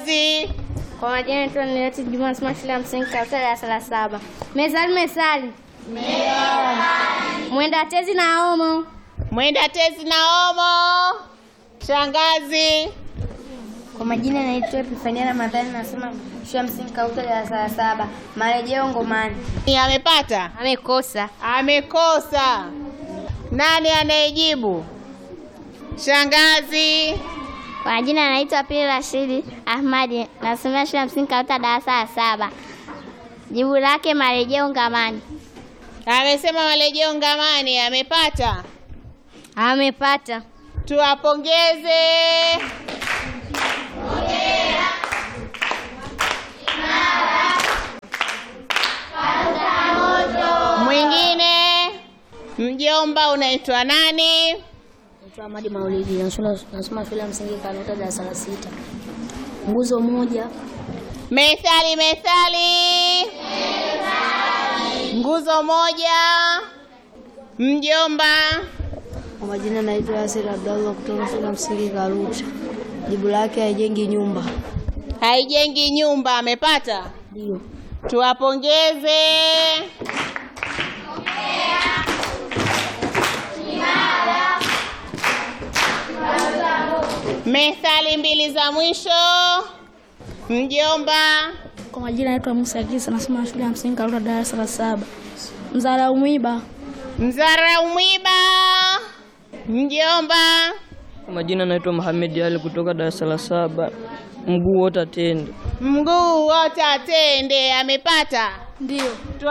Shangazi. Kwa majina naitwa Nileti Juma nasoma shule ya msingi Kauta darasa la saba. Mezali mesali. Mwenda tezi na omo. Mwenda tezi na omo. Shangazi. Kwa majina naitwa Epifania Ramadhani nasoma shule ya msingi Kauta darasa la saba. Marejeo Ngomani. Ni amepata? Amekosa. Amekosa. Nani anayejibu? Shangazi. Kwa majina naitwa Pili Rashidi Ahmadi nasomea shule ya msingi Kauta darasa la saba. Jibu lake marejeo Ngamani. Amesema marejeo Ngamani. Amepata? Amepata. Tuwapongeze. Mwingine mjomba, unaitwa nani? Naitwa Ahmadi Maulidi, nasoma nasoma shule ya msingi Kanuta darasa la sita. Nguzo moja, Methali, methali. Nguzo moja. Mjomba, kwa majina naitwa Yasir Abdallah kutoka shule ya msingi Karuta. Jibu lake haijengi nyumba. haijengi nyumba. Amepata? Ndio. Tuwapongeze. Methali mbili za mwisho. Mjomba, Kwa majina naitwa Musa Kisa, nasoma shule ya msingi Karuta darasa la saba. Mzara umwiba. mzarau mwiba. Mjomba, Kwa majina naitwa Mohamed Ali kutoka darasa la saba. Mguu wote atende. mguu wote atende. Amepata? Ndio.